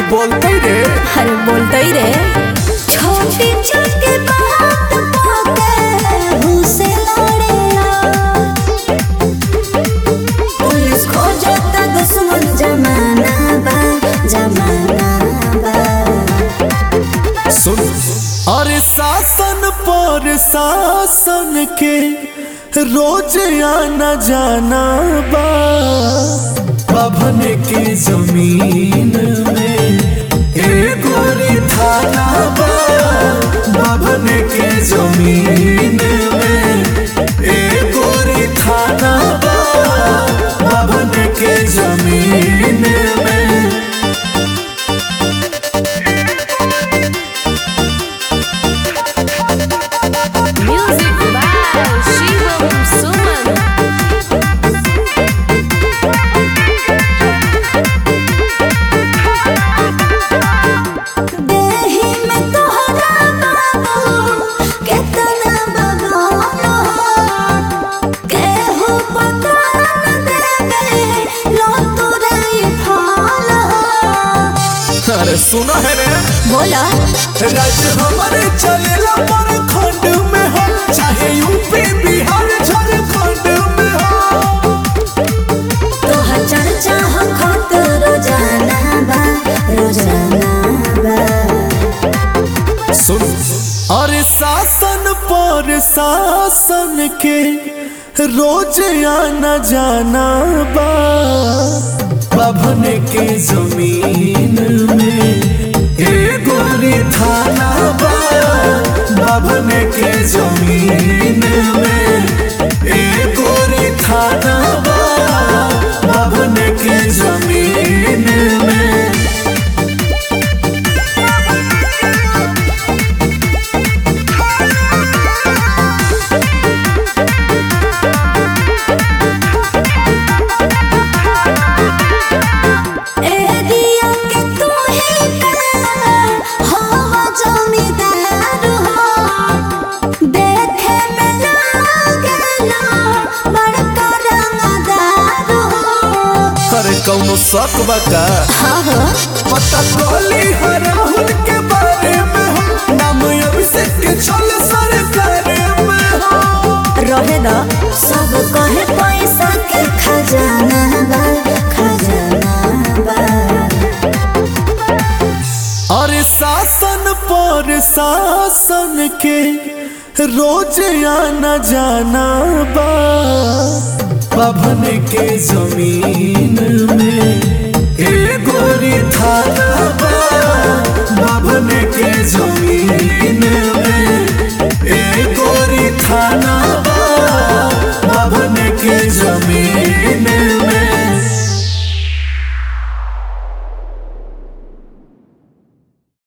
बोलते रे अरे बोलते ही रे छोटी छोटी बात पे मुझसे लड़ेला पुलिस खोजता दुश्मन जमाना बा जमाना बा सुन अरे शासन पर शासन के रोज आना जाना बा बाभन के जमीन में एक गोरी थाना बा बाभन के जमीन में एक गोरी थाना बा बाभन के जमीन में Music by Shivam Suman. देहि में तोहरा बाबू केतना बगान हो केहू पता न देवे लो तोरे फल हो अरे सुना है रे बोला राज हमारे चलेला पर खंड में हो चाहे यूपी बिहार झारखंड में हो तोहर चर्चा हो खत रोजाना बा रोजाना बा सुन अरे शासन पर शासन के रोज आना जाना बा बाभन के जमीन में एक गोरी थाना बा बाभन के जमीन में एक गोरी थाना बा बाभन के जमीन में एरिया के तू ही काला हवा जमीदार हो देखे में लागेला बड़का रंगदार हो अरे कौनो शक बका हाँ हो पता कोली हर राहुल के बारे में हो नाम अभिषेक के चल सरकार में हो रहे दा सब कहे पैसा के खजाना बा खजाना बा अरे शासन पर शासन के रोज आना जाना